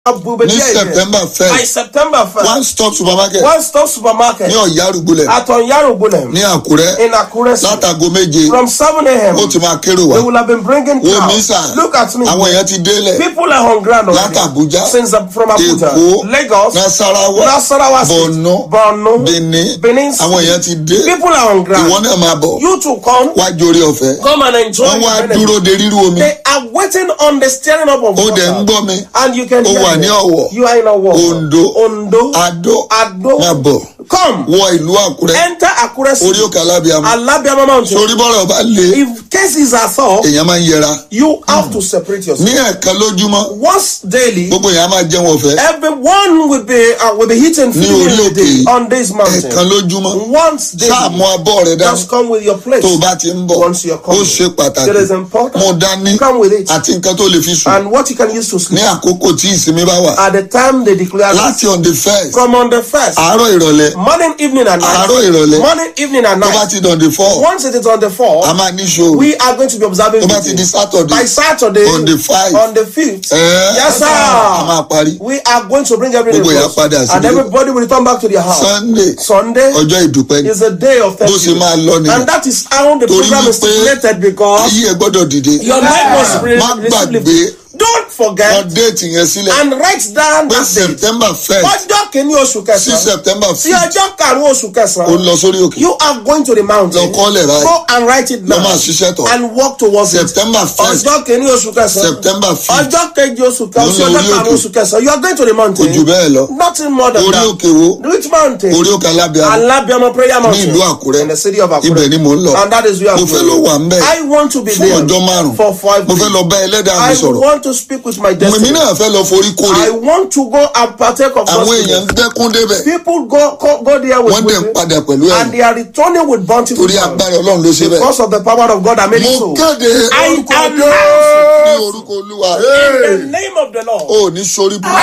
will be ní there again. september By first September 1st, one stop supermarket one stop supermarket ní ọ̀yá arúgbólẹ̀ at Onyarugunem ní àkúrẹ́ in Akure City. látago méje From 7 a.m. ó ti máa kérò wá They will have been bringing wo mi crowds. sà Look at me. àwọn èèyàn ti délẹ̀ People are on ground already. Láti Abuja, Since uh, from Abuja, Èkó, Lagos, nasarawa Nasarawa State, Borno, Borno, benin Benin àwọn èèyàn ti dé People are on ground. ìwọ náà máa bọ̀ You to come, wá jórí ọ̀fẹ́ come and enjoy wọ́n wá the benefit. dúró de rírú omi They are waiting on the stirring up of ó water. dẹ̀ ń gbọ́ mi And you can Ó hear wà ní them. Ọ̀wọ̀, You are in Ọ̀wọ̀. Ondo, Ondo. adó Ado. máa bọ̀ Come. wọ ìlú àkúrẹ́ Enter Akure orí City. òkè alábíàmọ́ Alabiama Mountain. torí bọ́rọ̀ bá le If cases are thought, èèyàn máa ń yẹra you have to separate yourself. ní ẹ̀ẹ̀kan lójúmọ́ Once daily, gbogbo èèyàn máa jẹun ọ̀fẹ́ everyone will be uh, will be eating Ní food orí in the day òkè. on this ẹ̀ẹ̀kan mountain. lójúmọ́ Once sáàmù daily, abọ́ rẹ dání just come with your plate. tó o bá ti ń bọ̀ Once you're ó coming, ṣe pàtàkì it is important. mo dání Come with it. àti nǹkan tó lè fi sùn And what you can use to ní sleep. àkókò tí ìsinmi bá wà At the time they declare láti on the first from on the first, àárọ̀ ìrọ̀lẹ́ morning, evening, and night. àárọ̀ ìrọ̀lẹ́ Morning, evening, and tó bá night. ti dàn the four Once it is on the fourth, a máa ní ṣòro we are going to be observing tó bá ti di meeting. saturday by Saturday on the five on the fifth. ẹ̀ yes, a máa sir. parí We are going to bring everything Gbogbo èèyàn close. padà sí and ilé. everybody will return back to their house. sunday Sunday ọjọ́ ìdúpẹ́ ni is a day of bó ṣe máa lọ thanksgiving. nìyẹn And that is how the Torí program is wípé stipulated because ayé ẹ gbọ́dọ̀ dìde your life must be má gbàgbé Don't wọn forget déètì yẹn sílẹ̀ and write down pé that date. september first Ọjọ́ kìíní oṣù sí kẹsàn-án. september Sí fifth ọjọ́ karùn-ún oṣù ó kẹsàn-án. lọ sórí òkè You are going to the mountain. lọ kọ́lẹ̀ ráì Go and write it lọ down. máa ṣiṣẹ́ tọ̀ And walk towards it. september first Ọjọ́ kìíní oṣù kẹsàn-án. september fifth Ọjọ́ kejì oṣù kẹsàn-án. Ló ń lọ Ọjọ́ orí karùn-ún òkè. oṣù kẹsàn-án. You are going to the kò mountain. jù bẹ́ẹ̀ lọ Nothing more than orí that. òkè wo Which mountain? orí òkè alábíàmọ́ Alabiama prayer mountain. ìlú Àkúrẹ́. In the city of Akure. ibẹ̀ ni mò ń lọ And that is where mo I'm fẹ́ going. lọ wà ń bẹ̀ I want to be fún there ọjọ́ márùn for five mo fẹ́ days. lọ bá ẹlẹ́dàá mi I sọ̀rọ̀ want to speak with my èmi destiny. náà fẹ́ lọ forí kórè I want to go and partake of àwọn God's èèyàn ń goodness. dẹ́kun débẹ̀ People go, go, go there with wọ́n dẹ̀ ń weeping, padà pẹ̀lú and ẹ̀yìn they are returning with bountiful torí joy. agbára ọlọ́run ló ṣe bẹ́ẹ̀ Because of the power of God that made it mo so. kéde I orúkọ announce Jésù ní orúkọ olúwa In the name of the Lord. ó ní sórí burúkú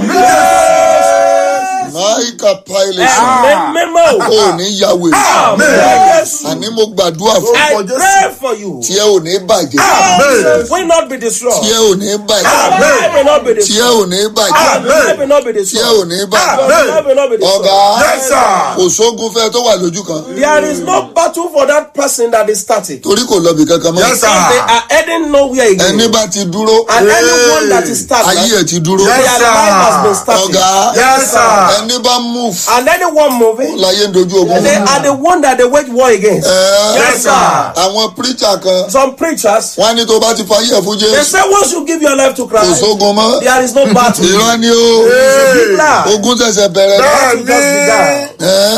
máìkà pilot Amen. Memo. ó ní yàwé Yes. àní mo gbàdúrà fún I pray for you. tí ẹ ò ní bàjẹ́ Amen. Will not be tí destroyed. ẹ ò ní bàjẹ́ Amen. Will not be tí ẹ destroyed. ò ní bàjẹ́ Amen. Will not be tí ẹ destroyed. ò ní bàjẹ́ Amen. Will not be destroyed. ọ̀gá Yes, sir. kò sógun fẹ́ tó wà lójú kan There is no battle for that person that is static. torí kò lọ́bì kankan mọ́ Because they are heading nowhere again. ẹni bá ti dúró And anyone that is stagnant, ayé ẹ̀ ti dúró their life has been static. ọ̀gá Yes, sir. ẹni bá move And anyone moving, láyé ń dojú ogun they are the one that they wage war against. Ẹ́, Yes, sir. àwọn preacher kan Some preachers, wọ́n á ní tó bá ti fayé ẹ̀ fún they jésù say once you give your life to kò Christ, sógun mọ́ there is no battle. ìran ni ó Big lie. ogun ṣẹ̀ṣẹ̀ bẹ̀rẹ̀ Battle just began.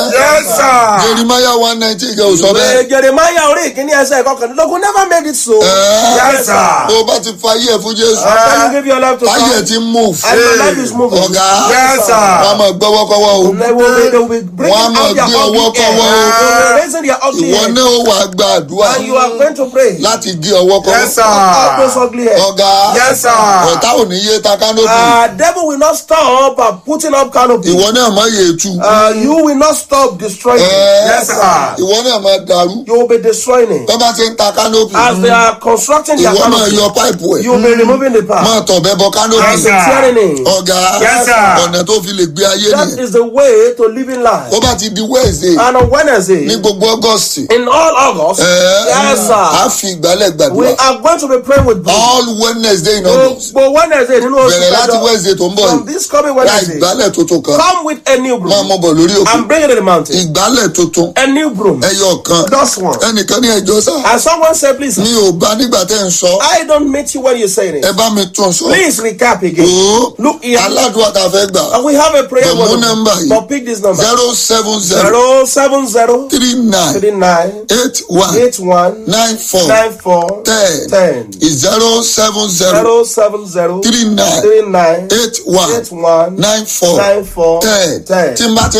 Ẹ́, jeremiah one nineteen kẹ́ ò sọ bẹ́ẹ̀ Eh, Jeremiah orí ìkíní ẹsẹ̀ ìkọkànlélógún never made it so. Ẹ́, Yes, sir. bó bá ti fayé ẹ̀ fún jésù After you give your life to ayé ẹ̀ Christ, ti move and your life is moving. ọ̀gá Yes, sir. wọ́n á máa gbọ́wọ́kọ́wọ́ o They will be, they will be bringing Wọ́n á máa out their gbé ugly ọwọ́ head. kọ́wọ́ o. They will be raising their ugly ìwọ head. náà ó wàá gba àdúrà And you are going to pray. láti gé ọwọ́ kọ́wọ́ Out those ugly head. ọ̀gá Yes, sir. ọ̀tá ò ní yé ta kánópì Uh, devil will not stop uh, putting up canopy. ìwọ náà má yé tu Uh, you will not stop destroying it. Ẹ́, Yes, sir. ìwọ náà má dàrú You will be destroying it. tó bá ti ń ta kánópì As they are constructing their ìwọ náà canopy, yọ páìpù ẹ̀ you will be removing the má part. tọ̀bẹ bọ kánópì As they tearing it. ọ̀gá Yes, sir. ọ̀nà tó fi lè gbé ayé That nìyẹn is the way to living life. tó bá ti di wednesday And on Wednesday, ní gbogbo august in all August, ẹ̀, yes, á sir, fi ìgbálẹ̀ we gbàdúrà are going to be praying with God. all wednesday in august Gbogbo Wednesday nínú oṣù bẹ̀rẹ̀ láti kẹjọ. wednesday tó ń bọ̀ From yìí this coming ra Wednesday, ìgbálẹ̀ tuntun kan come with a new máa broom mọ bọ̀ lórí òkè and bring it to the mountain. ìgbálẹ̀ tuntun A new broom. ẹyọ kan Just one. ẹnìkan ní ẹjọ́ sá And someone said, please, mi ò bá nígbà tẹ́ ń sọ I don't meet you when you're saying ẹ it. bá mi tún sọ Please recap again. o Look here. aládùúgbò tá a fẹ́ gbà And we have a prayer But word. no number yìí. But pick this number. zero seven zero Zero seven zero three nine three nine eight one eight one nine four nine four ten ten. zero seven zero Zero seven zero three nine three nine eight one eight one nine four nine four ten ten. tí n bá ti ń parí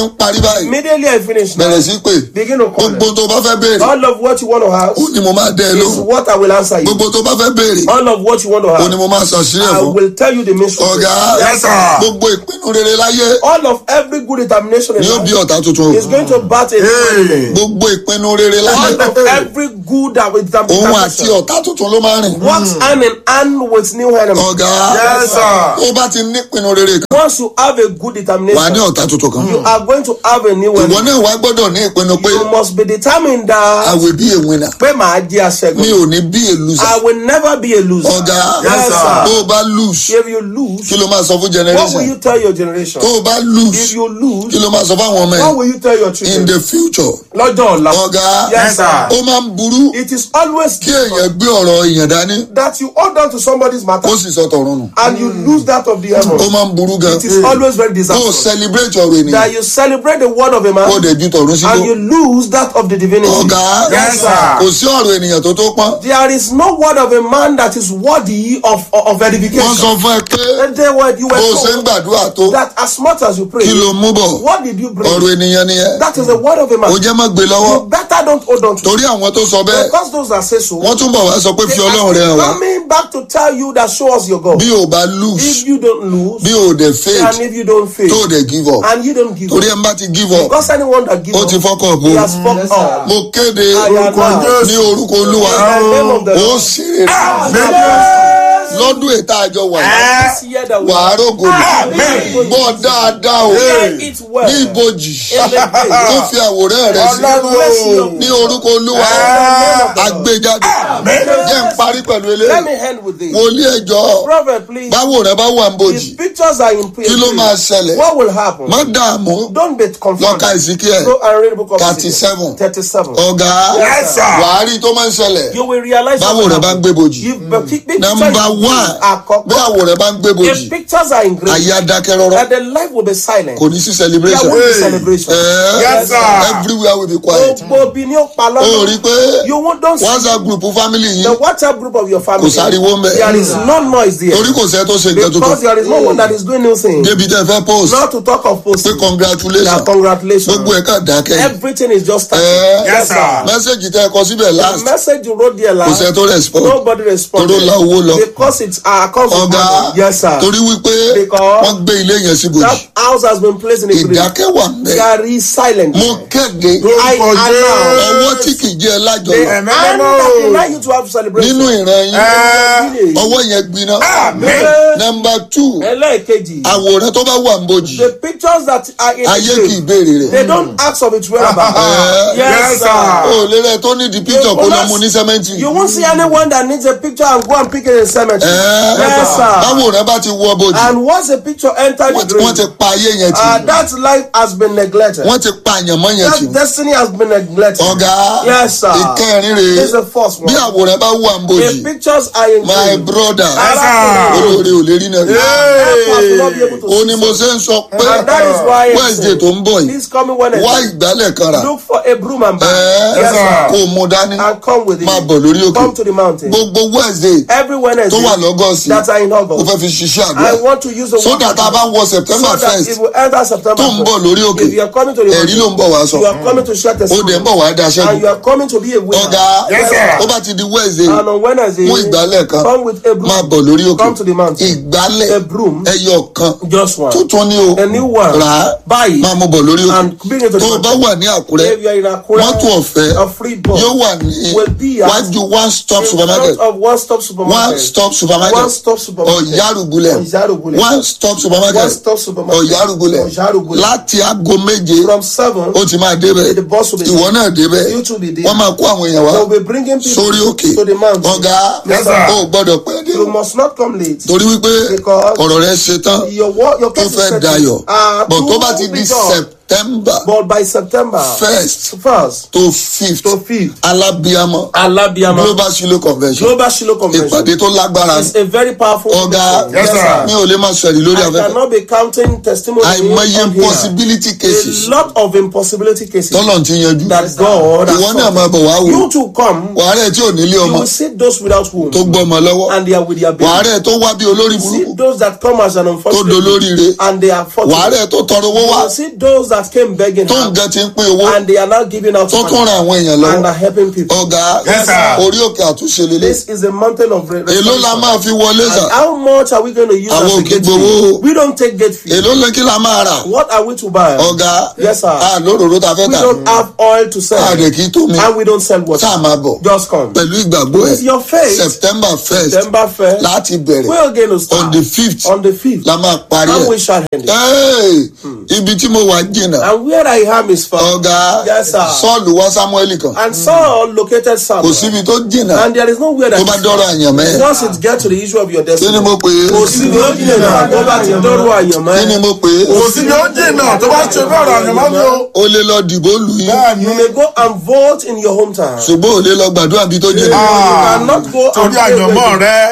báyìí Immediately I finish now, bẹ̀rẹ̀ sí pé begin to call gbogbo them. tó bá fẹ́ béèrè All of what you want to ask ó ní mo máa dẹ́ ẹ is lóhùn what I will answer you. gbogbo tó bá fẹ́ béèrè All of what you want to ó ní ask, mo máa ṣàṣírí ẹ̀ I fún will tell you the mystery. ọ̀gá Yes, sir. gbogbo ìpinnu rere láyé All of every good determination in ni ó bí life ọ̀tá tuntun is going to bat a Hey. gbogbo ìpinnu rere láyé All of every good that with òun àti determination ọ̀tá tuntun ló máa rìn works hand in hand with new enemy. ọ̀gá Yes, sir. ó bá ti ní ìpinnu rere kan Once you have a good wà á ní determination, ọ̀tá tuntun kan you are going to have a new ìwọ enemy. náà wá gbọ́dọ̀ ní ìpinnu pé You must be determined I that will be a winner pé màá jẹ́ mi aṣẹ́gun. ò ní bí a loser I will never be a loser. ọ̀gá Yes, Yes, sir. tó sir. o bá lose If you lose, kí ló máa sọ fún what will generation you tell your generation? tó o bá If lose you lose, kí ló máa sọ fáwọn ọmọ what ẹ will you tell your in children? the future Lọ́jọ́ ọ̀la. ọ̀gá Yes, Yes, sir. sir. ó máa ń burú It is always kí èèyàn gbé ọ̀rọ̀ èèyàn dání that you hold on to somebody's matter ó sì sọ tọ̀run nù and you lose that of the ó heaven. máa ń burú gan It is always very kó o disastrous. celebrate ọ̀rọ̀ ènìyàn That you celebrate the word of a kó o man dẹ̀ ju tọ̀run síbò and you lose that of the divinity. ọ̀gá Yes, sir. kò sí ọ̀rọ̀ ènìyàn tó tó pọ́n There is no word of a man that is worthy of, of wọ́n edification. sọ fún ẹ pé And they were, you were bó o ṣe ń told gbàdúrà tó that as much as you pray, kí ló mú bọ̀ what did you bring? ọ̀rọ̀ ènìyàn nìyẹn That is the word of a ó man. jẹ́ má gbé lọ́wọ́ You better don't hold on to it. torí àwọn tó sọ bẹ́ẹ̀ Because those that say so, wọ́n tún bọ̀ wá sọ pé fi they ọlọ́run rẹ hàn are wá coming back to tell you that show us your God. bí o bá lose If you don't lose, bí o dẹ̀ faith and if you don't fail, tó o dẹ̀ give up and you don't give torí up, ẹ̀ ń bá ti give up because anyone that gives ó up, ti fọ́kọ̀ bó he has fucked up. mo kéde Ayana. ní orúkọ olúwa In the name of the ó Lord. sì rere lọ́dún ètò àjọ wà This year that we wà á rògòdì gbọ́ dáadáa o hear it well. ní ibojì In the gate. tó fi àwòrán rẹ sí Ọlọ́run. ní orúkọ olúwa àgbéjáde jẹ́ ń parí pẹ̀lú Let eléyìí me end with this. wòlíì ẹjọ́ Prophet, please. báwo rẹ bá wà ń bojì If pictures are in place, kí ló máa ṣẹlẹ̀ what will happen? má dààmú Don't be lọ́ka confused. ìsìnkí Go and read the book of 37. Ezekiel. 37. ọ̀gá Yes, sir. wàá rí tó máa ń ṣẹlẹ̀ You will realize báwo what rẹ bá ń gbé bojì You, but pic- pictures nọmba in one àkọ́kọ́. bí àwọ̀ rẹ bá ń gbé bojì If pictures are engraved, ayé adákẹ́ rọ́rọ́ that the life will be silent. kò ní sí There celebration won't be Hey. celebration. Eh, Yes, sir. everywhere will be quiet Gbogbo obi ni ó pa ó rí lọ́nà. pé You won't don't see whatsapp group family the yìí WhatsApp group of your family. Kò sáriwo ń bẹ̀. There is no noise there. torí kò sẹ́ tó ṣe nǹkan Because tuntun there is no one that is doing new thing. débi tẹ́ fẹ́ post Not to talk of pé posting. congratulations Yeah, congratulations. gbogbo ẹ̀ kàn dákẹ́ Everything is just starting. Eh, Yes, sir. mẹ́sẹ̀gì tẹ́ ẹ kọ síbẹ̀ The last message you wrote there kò sẹ́ last, tó respond nobody responded. Toró la owó lọ. Because it's our account of ọ̀gá money. Yes, sir. torí wípé Because- wọ́n gbé ilé yẹn sí bojì That house has been placed in a grave. ìdákẹ́ wà mẹ́ There is silence. mo kéde I Lórúkọ announce ọwọ́ tí kì í jẹ́ the lájọyọ̀ hand Amen. that deny you to have celebration. nínú ìran yín Eh. ọwọ́ yẹn gbiná Amen. nọmba two ẹlẹ́ẹ̀kejì àwòrán tó bá wà ń bojì the pictures that are in ayé the kì í grave béèrè rẹ̀ they don't ask of its whereabouts. Eh. yes Yes, sir. sir. o lè rẹ tó ní di picture kó lọ mu ní sẹ́mẹ́ntì you won't see anyone that needs a picture and go and pick it in cemetery. Eh. yes sir. báwòrán bá ti wọ bojì and once a picture enter wọ́n the ti- wọ́n ti grave pa ayé yẹn uh, tì that life has been neglected. wọ́n ti pa àyànmọ́ yẹn tì that destiny has been neglected. ọ̀gá yes sir. ìkẹrin this is rèé the first one. bí àwòrán bá wà ń bojì if pictures are in my grave. brother Yes, sir. olórí ò lè rí náà rí help us will not be able to ó see ní mo ṣe ń sọ pé and that is why I'm wednesday saying, tó ń bọ̀ yìí this coming Wednesday wá ìgbálẹ̀ kan rà look for a broom and bag. ẹ yes sir. kó o mú dání and come with it. máa bọ̀ lórí òkè Come to the mountain. gbogbo wednesday Every Wednesday tó wà lọ́gọ́sì that are in mo August. fẹ́ fi ṣiṣẹ́ I àdúrà want to use the so word that a bá wọ september so that first if we enter September, tó ń bọ̀ lórí òkè if you are coming to the ẹ̀rí ló ń bọ̀ wá sọ you are coming to share ó dẹ̀ ń testimony bọ̀ wá daṣẹ́ and you are coming to be a winner. ọ̀gá Yes, sir. ó bá ti di wednesday And on Wednesday, mú ìgbálẹ̀ kan come with a broom. máa bọ̀ lórí òkè Come to the mountain. ìgbálẹ̀ A broom. ẹyọ kan Just one. tuntun ni o A new one. rà á Buy it máa mú bọ̀ lórí òkè and bring it to the tó o bá mountain. wà ní àkúrẹ́ If you are in Akure, mọ́tò ọ̀fẹ́ a free bus yóò wà ní will be at wájú one stop in supermarket front of one stop supermarket. one stop supermarket One stop supermarket. ọ̀yárùgulẹ̀ Ọ̀yárùgulẹ̀. one stop supermarket One stop supermarket. ọ̀yárùgulẹ̀ Ọ̀yárùgulẹ̀. láti aago méje From seven, ó ti máa débẹ̀ the bus will be ìwọ náà débẹ̀ You too be there. wọ́n máa kó àwọn èèyàn wá they will be bringing people sórí òkè to the mountain. ọ̀gá Yes, sir. ó gbọ́dọ̀ pẹ́ dé You o must not come late. torí wípé Because ọ̀rọ̀ rẹ ṣe tán Your work, your tó case is fẹ́ settled. dayọ̀ Uh, bọ̀ tó to bá ti be di done. september But by September first first to fifth to fifth, alábíàmọ́ Alabiama global shilo convention Global Shiloh Convention ìpàdé tó lágbára is a very powerful ọ̀gá meeting. Yes, sir. mi ò lè máa sọ̀rọ̀ lórí I afẹ́fẹ́ cannot be counting testimony àìmọye on here. possibility cases A lot of impossibility cases tọ́lọ̀ ti yanjú that God has ìwọ náà solved. máa bọ̀ wá wò You to come, wàhálẹ̀ tí ò nílé you ọmọ will see those without womb tó gbọ́mọ lọ́wọ́ and they are with their baby. wàhálẹ̀ tó wá bí olórí You see burúkú those that come as an tó unfortunate dolóríire and they are fortunate. wàhálẹ̀ tó tọrọ owó You wá will see those that that came begging tó her, ń gan ti ń pín owó and they are now giving out tó tún money ran àwọn èèyàn and lọ́wọ́ are helping people. ọ̀gá Yes, sir. orí òkè àtúnṣe lélẹ̀ This is a mountain of re- èló la restoration. máa fi wọlé sà And how much are we going to use Àwọn as a ò kí gate gbowó. fee? We don't take gate fee. èló lè kí la máa rà What are we to buy? ọ̀gá Yes, sir. a lóròró ta fẹ́ We tà don't have oil to a sell. dẹ̀ kí tó mi And we don't sell water. tá a máa bọ̀ Just come. pẹ̀lú ìgbàgbọ́ ẹ̀ With your faith, september first September 1st, láti bẹ̀rẹ̀ we are going to start on the fifth on the 5th. la máa parí And we ẹ̀ shall end it. Hey, ibi tí mo wà jìnnà And where I am is far. ọ̀gá Yes, sir. sọ́ọ̀lù wá samuel kan And Saul located kò Samuel. síbi tó jìnnà And there is nowhere that tó bá is dọ́rọ̀ far. àyàn mẹ́ Once it gets to the issue of your kí ni destiny, mo pè é kò sí ní ó jìnnà tó bá ti dọ́rọ̀ àyànmọ́ kí ni ẹ̀. mo pè é kò sí ni ó jìnnà tó bá ṣe bẹ́ẹ̀ rà ní mọ́mí o. o lè lọ dìbò lù yín bẹ́ẹ̀ You ni may go and vote in your hometown. ṣùgbọ́n ò lè lọ gbàdúrà bí tó jìnnà You cannot go and torí pray àyànmọ́ with rẹ.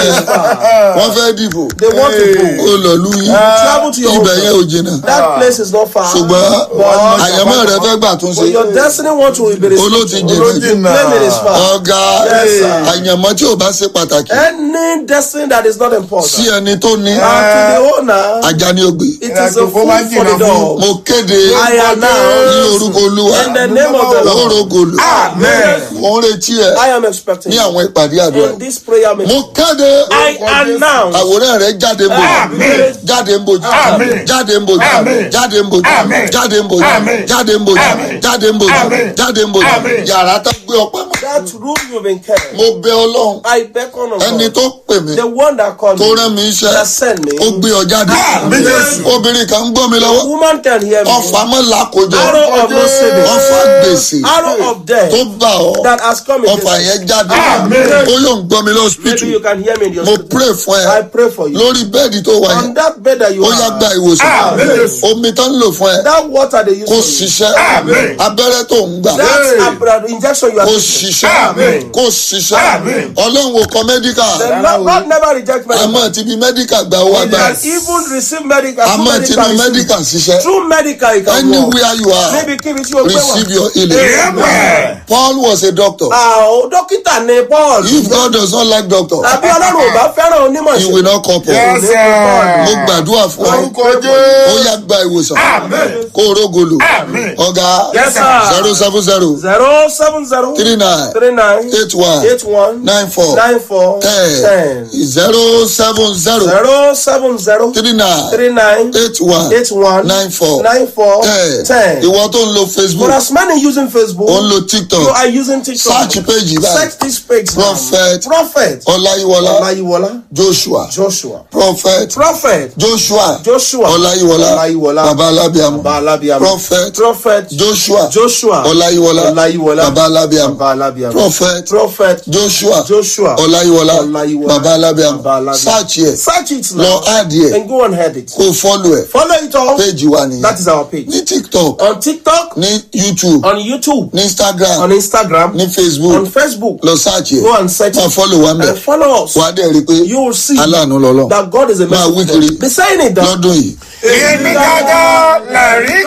wọ́n fẹ́ dìbò They want to ó go. lọ lù yín Travel to your ibẹ̀ yẹn ò hometown. jìnnà That place is not far. ṣùgbọ́n But àyànmọ́ rẹ fẹ́ gbà tún but ṣe your destiny want to be olóòtí restricted. jìnnà You claim it is far. ọ̀gá Yes, sir. àyànmọ́ tí ò bá ṣe pàtàkì Any destiny that is not sí important. ẹni tó ní And to the owner, ajá ni ó gbé it is a Ìrìnàjò food máa ń for the jìnnà dog. mo kéde I am ní now orúkọ olúwa in the name of the Lord. orogolo Amen. mo ń retí ẹ I am expecting ní àwọn ìpàdé àdúrà in this prayer meeting. mo kéde I announce àwòrán rẹ jáde ń bòjú Amen. jáde ń bòjú Amen. jáde ń bòjú Amen. jáde ń bòjú Amen. jáde ń bòjú Amen. jáde ń bòjú Amen. jáde ń bòjú Amen. jáde ń bòjú Amen. yàrá tá gbé ọpẹ́ mọ́ that room you've been carrying. mo bẹ ọlọ́run I beckon on ẹni God. tó pè mí The one that called tó me, rán mi iṣẹ́ that sent me. ó gbé ọ jáde Àmín Jésù. obìnrin kan ń gbọ́ mi lọ́wọ́ Woman can hear me. ọfà mọ́ làkójọ Arrow of no saving. ọfà gbèsè Arrow of death tó bá ọ that has come ọfà against yẹn jáde Amen. ó yóò ń gbọ́ mi Maybe lọ́sibítù you can hear me in your mo spirit. pray fún I ẹ pray for you. lórí bẹ́ẹ̀dì tó wà On yẹn that bed that you ó yá gba are, ìwòsàn Amen. Jésù. omi tó ń lò fún ẹ that water they use kó for you, ṣiṣẹ́ Amen. abẹ́rẹ́ tó ń gbà that Hey. abra- injection you are kó taking, ṣiṣẹ́ Amen. kó ṣiṣẹ́ Amen. ọlọ́run ò kọ mẹ́díkà the Lord God never reject medical. àmọ́ ti bí mẹ́díkà gbà owó You agbára can even receive medical. through àmọ́ ti bí medical mẹ́díkà ṣiṣẹ́ Through medical, you can walk. anywhere you are Níbi kíbi tí o gbé receive wà. your healing Amen. Paul was a doctor Àwọn dókítà ní Paul. if God does not like doctor Tàbí Ọlọ́run ò bá fẹ́ràn onímọ̀ he ṣe. will not come for Yes, mo sir. gbàdúrà fún ọ Orúkọ ó Jésù. yá gba ìwòsàn Amen. kó o rógolo Amen. ọ̀gá Yes, sir. zero seven zero Zero seven zero three nine three nine eight one eight one nine four nine four ten ten. zero seven zero Zero seven zero three nine three nine eight one eight one nine four nine four ten ten. ìwọ tó ń lo For Facebook as many using Facebook, ó ń lo you TikTok are using TikTok. search page báyìí Search this page. Prophet Prophet. Ọláyíwọlá Olayiwola. Joshua Joshua. Prophet Prophet. Joshua Joshua. Ọláyíwọlá Ọláyíwọlá. baba alábíàmọ Baba Alabiam. Prophet Prophet. Joshua Joshua. Ọláyíwọlá Ọláyíwọlá. baba alábíàmọ Baba Alabiam. Prophet Prophet. Joshua Joshua. Ọláyíwọlá Ọláyíwọlá. baba alábíàmọ Baba Alabiam. search yẹ Search it lọ now. add yẹ And go and head it. kó follow ẹ Follow it all. page wa nìyẹn That is our page. ní TikTok On TikTok, ní YouTube on YouTube, ní Instagram on Instagram, ní on Facebook Facebook. lọ search yẹ Go and search máa it. follow wa mẹ And follow us. wà á dẹ̀ rí i pé You will see aláàánú lọ́lọ́ that God is a Máa wí merciful kiri. God. Be saying it down. lọ́dún yìí. Èmi gángan lẹ̀rí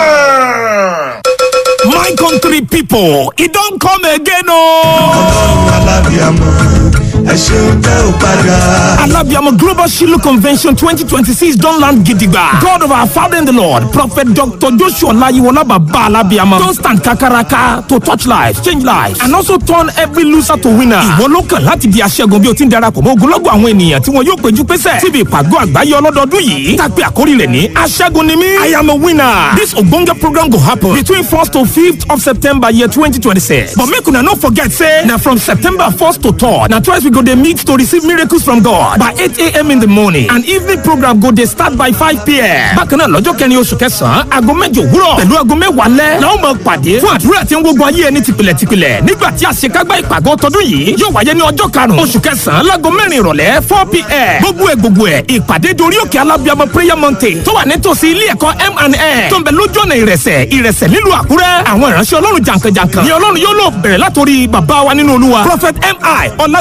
kan. My country people, it don't come again, oh. alábíàmọ ẹ ṣeun tẹ ò padà. Alabiamo Global Shiloh Convention 2026 don't land gidigba. God of our Father in the Lord, Prophet Dr. Joshua Layiwola Baba Alabiamo, don't stand kakaraka to touch lives, change lives, and also turn every loser to winner. Ìwọ ló kàn láti di aṣẹ́gun bí o ti ń darapọ̀ mọ́ ogunlọ́gọ̀ àwọn ènìyàn tí wọn yóò péjú pésẹ̀ síbi ìpàgọ́ àgbáyé ọlọ́dọọdún yìí. Tàpé àkórí rẹ̀ ní aṣẹ́gun ni mí. I am a winner. This ogbonge program go happen between 1st to 5th of September year 2026. But make una no forget say na from September 1st to 3rd na twice we go dey meet to receive miracles from God by 8 a.m. in the morning and evening program go dey start by 5 p.m. Bákan náà lọ́jọ́ kẹrin oṣù kẹsàn-án aago mẹ́jọ òwúrọ̀ pẹ̀lú aago mẹ́wàá lẹ́ la ó máa pàdé fún àdúrà tí ń gbógun ayé ẹni tìpìlẹ̀tìpìlẹ̀ nígbà tí àṣekágbá ìpàgọ́ tọdún yìí yóò wáyé ní ọjọ́ karùn-ún oṣù kẹsàn-án láago mẹ́rin ìrọ̀lẹ́ 4 p.m. gbogbo ẹ̀ gbogbo ẹ̀ ìpàdé dorí òkè alábíàmọ prayer mountain tó wà nítòsí ilé ẹ̀kọ́ M&N tó ń bẹ lójú ọ̀nà ìrẹsẹ̀ ìrẹsẹ̀ nílùú àkúrẹ́ àwọn ìránṣẹ́ ọlọ́run jàǹkànjàǹkàn ni ọlọ́run yóò lò bẹ̀rẹ̀ látòrí bàbá wa nínú olúwa prophet mi ọlágójú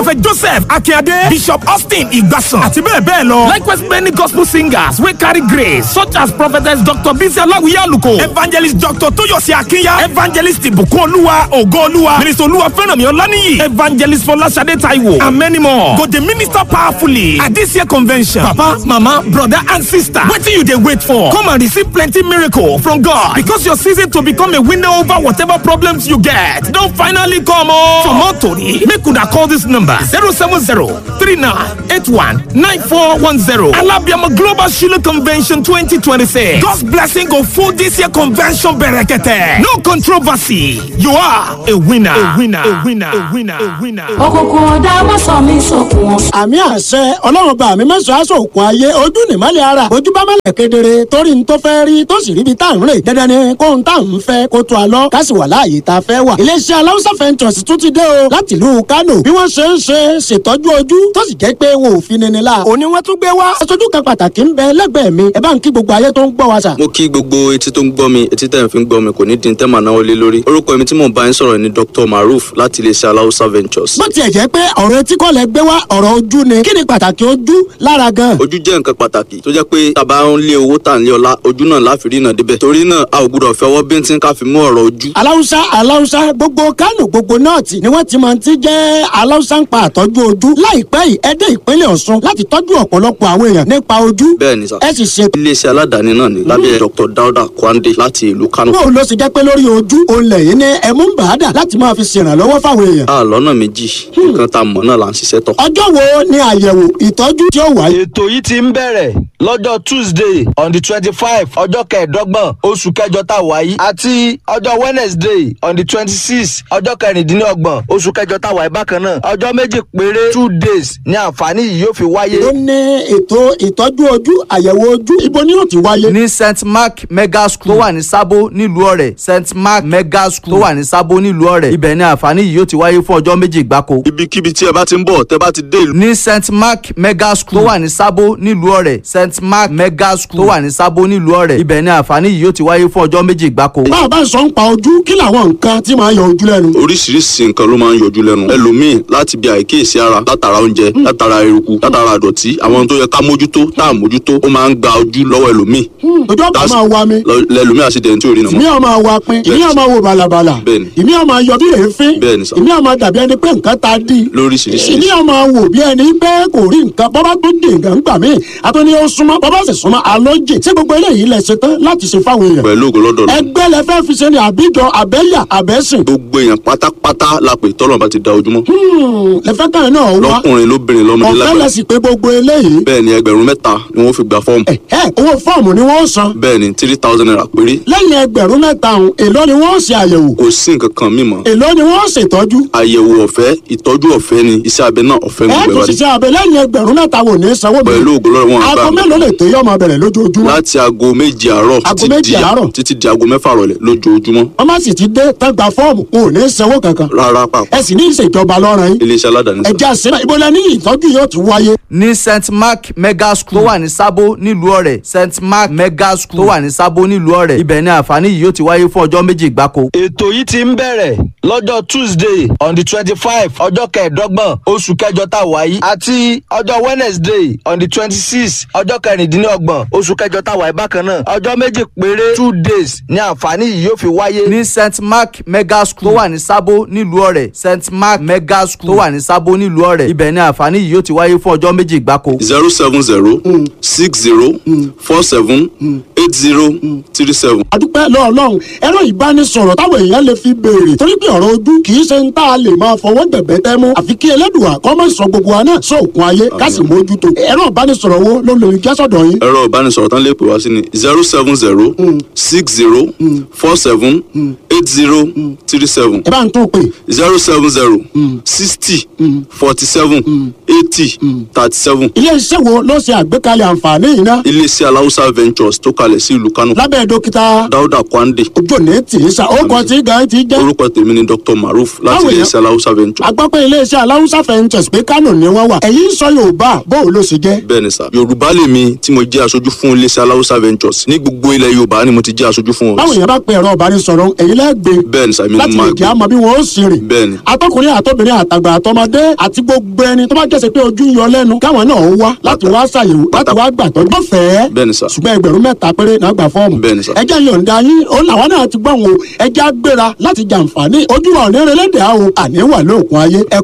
prophet joseph akínyadé bishop austin igbasan àti bẹ́ẹ̀ bẹ́ẹ̀ lọ likewise many gospel singers wey carry grace such as prophetess dr bisi alawiye aluko evangelist dr toyosi akinya evangelist ibùkún olúwa ògo olúwa minister olúwa fẹ́rànmi ọláníyì evangelist fọláṣadé taiwo and many more go dey minister powerfully at this year convention papa mama brother and sister wetin you dey wait for come and receive plenty miracle from god because your season to become a winner over whatever problems you get don finally come o. for more tori make una call this number zero seven zero three nine eight one nine four one zero alabiama global shiloh convention twenty twenty six god's blessing go full this year convention berekete no controversy you are a winner a winner a winner a winner a winner. òkùnkùn ọ̀dà má sọ mí sókun wọn. àmì àṣẹ ọlọ́run bá mi mẹ́sàn-án aṣọ òkun ayé ojú nìmọ́lẹ̀ ara ojú bá mọ́lẹ̀ kedere torí n tó fẹ́ rí tó sì ríbi tá à ń rè dandan ni kó n tá à ń fẹ́ kó tó a lọ ká sì wà láàyè tá a fẹ́ wà. iléeṣẹ́ aláwùsá fẹ́ntọ̀sì tún ti dé o láti ìlú kánò bí wọ́n ṣe ń ṣe ṣètọ́jú ojú tó sì jẹ́ pé wọn ò fi nini la. òní wọ́n tún gbé wá. aṣojú kan pàtàkì ń bẹ lẹ́gbẹ̀ẹ́ mi ẹ bá ń kí gbogbo ayé tó ń gbọ́ wa sà. mo kí gbogbo etí tó ń gbọ́ mi etí tẹ̀ ń fi ń gbọ́ mi kò ní di tẹ́ màá náwó lé lórí orúkọ mi tí mò ń bá yín sọ̀rọ̀ ni dr maruf láti iléeṣẹ́ aláwùsá ventures. bó tiẹ̀ jẹ́ pé ọ̀rọ̀ etí kọ́ lẹ gbé wá ọ̀rọ̀ ojú ni kí ni pàtàkì ojú lára gan. ojú jẹ́ nǹkan pàtàkì tó jẹ́ pé tàbá ń lé owó tà ń lé ọlá ojú náà láfi rí náà débẹ̀ torí náà a ò gbúdọ̀ fẹ́ ọwọ́ bíntín ká fi mú ọ̀rọ̀ ojú. aláwùsá aláwùsá gbogbo kánò gbogbo nọ́ọ̀tì ni wọ́n ti máa ti jẹ́ aláwùsá ń pa àtọ́jú ojú láìpẹ́ yìí ẹ dé ìpínlẹ̀ ọ̀ṣun láti tọ́jú ọ̀pọ̀lọpọ̀ àwọn èèyàn nípa ojú bẹ́ẹ̀ ni sà ẹ sì ṣe iléeṣẹ́ aládàáni náà ni lábẹ́ dr dauda kwande láti ìlú kano. bóun ló sì jẹ́ pé lórí ojú òun lẹ́yìn ní ẹmú ń bàádà láti máa fi ṣèrànlọ́wọ́ fáwọn èèyàn a lọ́nà méjì nǹkan tá a mọ̀ náà là ń ṣiṣẹ́ tọ̀. ọjọ́ wo ni àyẹ̀wò ìtọ́jú tí ó wáyé ètò yìí ti ń bẹ̀rẹ̀ lọ́jọ́ tuesday on the twenty five ọjọ́ kẹẹ̀ẹ́dọ́gbọ̀n oṣù kẹjọ tá a wà yìí àti ọjọ́ wednesday on the twenty six ọjọ́ kẹrìndínlọ́gbọ̀n oṣù kẹjọ tá a wà yìí bákan náà ọjọ́ méjì péré two days ni àǹfààní yìí yóò fi wáyé. ó ní ètò ìtọ́jú ojú àyẹ̀wò ojú ibo ni yóò ti wáyé. ní st mark mega school tó wà ní sábó nílùú ọ̀rẹ́ st mark mega school tó wà ní sábó nílùú ọ̀rẹ́ ibẹ̀ ni àǹfààní yìí yóò ti wáyé fún ọjọ́ méjì gbáko. ibikíbi tí ẹ bá ti ń bọ̀ tẹ́ bá ti dé ìlú. ní st mark mega school tó wà ní sábó nílùú ọ̀rẹ́ st mark mega school tó wà ní sábó nílùú ọ̀rẹ́ ibẹ̀ ni àǹfààní yìí yóò ti wáyé fún ọjọ́ méjì gbáko. bá a bá ń sọ ń pa ojú kí làwọn nǹkan tí máa yọ ojú lẹ́nu. oríṣiríṣi nǹkan ló máa ń yọjú lẹ́nu ẹlòmíì láti bí àìkíyèsí ara látara oúnjẹ látara eruku látara àdọ̀tí àwọn tó yẹ ká mójútó tá à mójútó ó máa ń gba ojú lọ́wọ́ ẹlòmíì ojú ọ̀pá máa wa mi Lọ- lẹlòmíì àṣìdẹ̀ tí ò rí nà ìmí mọ́ ọmọ wa pin ìmí ọmọ wo balabala Bẹ́ẹ̀ni. ìmí ọmọ yọ bí èéfín Bẹ́ẹ̀ni sà. ìmí ọmọ dàbí ẹni pé nǹkan ta dí lóríṣiríṣi ìmí ọmọ wò bí ẹni pé kò rí nǹkan bọ́bá tó dé nǹkan gbà mí àtúni ó súnmọ́ bọ́bá sì súnmọ́ alójì tí gbogbo eléyìí lẹ ṣe tán láti ṣe fáwọn èèyàn pẹ̀lú ògo lọ́dọ̀ lọ ẹgbẹ́ lẹ fẹ́ fi ṣe ni àbíjọ àbẹ́yà àbẹ́sìn gbogbo èèyàn pátápátá la pè tọ́lọ̀ bá ti da ojúmọ́ lẹ fẹ́ kàn náà wá lọ́kùnrin lóbìnrin lọ́mọdé ọ̀fẹ́ lẹ lágbàá sì pé gbogbo eléyìí bẹ́ẹ̀ ni ẹgbẹ̀rún mẹ́ta ni wọ́n fi gba fọ́ọ̀mù ẹ owó fọ́ọ̀mù ni wọ́n san bẹ́ẹ̀ ni three thousand naira péré lẹ́yìn ẹgbẹ̀rún mẹ́ta ọ̀hún èló ni wọ́n ṣe àyẹ̀wò kò sí nǹkan kan mímọ́ èló ni wọ́n ṣètọ́jú àyẹ̀wò ọ̀fẹ́ ìtọ́jú ọ̀fẹ́ ni iṣẹ́ abẹ náà ọ̀fẹ́ ẹ gbogbo tó ẹ̀ wá dé ṣiṣẹ́ abẹ lẹ́yìn ẹgbẹ̀rún mẹ́ta wò ní sanwó mi pẹ̀lú ògo lọ́dọ̀ wọn aago àgbà mélòó lè tó yọ ọmọ bẹ̀rẹ̀ lójoojúmọ́ láti aago méje àárọ̀ Aago títí méje di àárọ̀? títí di aago mẹ́fà rọ̀lẹ́ lójoojúmọ́ wọ́n má sì ti dé tán gba fọ́ọ̀mù kò ní sanwó kankan rárá pàpà ẹ sì ní ìṣèjọba lọ́rùn yín iléeṣẹ́ aládàáni sá. ẹ̀jẹ̀ àṣírà ibo la ní ìtọ́jú yóò ti wáyé ní st mark mega school tó wà ní sábó nílùú ọ̀rẹ́ st mark mega school tó wà ní sábó nílùú ọ̀rẹ́ ibẹ̀ ni àǹfààní yìí yóò ti wáyé fún ọjọ́ méjì gbáko. ètò yìí ti ń bẹ̀rẹ̀ lọ́jọ́ tuesday on the twenty five ọjọ́ kẹẹ̀ẹ́dọ́gbọ̀n oṣù kẹjọ tá a wà yìí àti ọjọ́ wednesday on the twenty six ọjọ́ kẹrìndínlọ́gbọ̀n oṣù kẹjọ tá a wà yìí bákan náà ọjọ́ méjì péré two days ni àǹfààní yìí yóò fi wáyé. ní st mark mega school tó wà ní sábó nílùú ọ̀rẹ́ st mark mega school tó wà ní sábó nílùú ọ̀rẹ́ ibẹ̀ ni àǹfààní yìí yóò ti wáyé fún ọjọ́ méjì gbáko. zero seven zero six zero four seven eight zero three seven. adúpẹ́ lọ́ọ̀lọ́run ẹ̀rọ ìbánisọ̀rọ̀ táwọn èèyàn lè fi béèrè torí pé ọ̀rọ̀ ojú kì í ṣe ń tá a lè máa fọwọ́ gbẹ̀gbẹ́ tẹ́ mú àfi kí ẹlẹ́dùà kọ́ mọ̀ sọ gbogbo wa náà sóògùn ayé ká sì mójútó ẹ̀rọ ìbánisọ̀rọ̀ wo ló lè jásọ̀dọ̀ yín ẹ̀rọ ìbánisọ̀rọ̀ tán lè pè wá sí ni zero seven zero six zero four seven eight zero three seven ẹ bá ń tún pè zero seven zero sixty forty seven eighty thirty seven ilé iṣẹ́ wo ló ṣe àgbékalẹ̀ àǹfààní yìí náà iléeṣẹ́ aláwùsá ventures tó kalẹ̀ kalẹ̀ sí ìlú kánò lábẹ́ dókítà dáúdà kwande ojú òní tì í sa ó kọ tí gan ti jẹ́ orúkọ tèmi ni dr maruf láti Báwo ilé yẹn? iṣẹ́ aláwùsá venture agbápẹ́ iléeṣẹ́ aláwùsá fẹ́ǹtẹ̀sì pé kánò ni wọ́n wà ẹ̀yìn sọ yorùbá bóun ló ṣe jẹ́ bẹ́ẹ̀ ni sà yorùbá lèmi tí mo jẹ́ aṣojú fún iléeṣẹ́ aláwùsá ventures ní gbogbo ilẹ̀ yorùbá ni mo ti jẹ́ aṣojú fún báwo wọn yẹn bá pe ẹ̀rọ ìbánisọ̀rọ̀ èyí lẹ́gbẹ̀ẹ́ bẹ́ẹ̀ ni sà èmi ni láti mo lè máa jẹ́ àmọ́ bí wọ́n ó sì rìn bẹ́ẹ̀ ni atọkùnrin àtọbìnrin àtàgbà àtọmọdé àti gbogbo ẹni tó bá jẹ́sẹ̀ pé ojú ń yọ lẹ́nu káwọn náà wá láti wá ṣàyẹ̀wò láti wá gbàtọ́ lọ́fẹ̀ẹ́ bẹ́ẹ̀ ni sà ṣùgbọ́n ẹgbẹ̀rún mẹ́ta péré náà gbà fọ́ọ̀mù Bẹ́ẹ̀ ni sà. ẹjẹ́ yọ̀ǹda yín ó làwọn náà ti gbọ́ wọn o ẹjẹ́ á gbéra láti jàǹfààní ojú ọ̀nẹ́rẹ́lẹ́dẹ̀ àwọn àníwà lóògùn ayé ẹ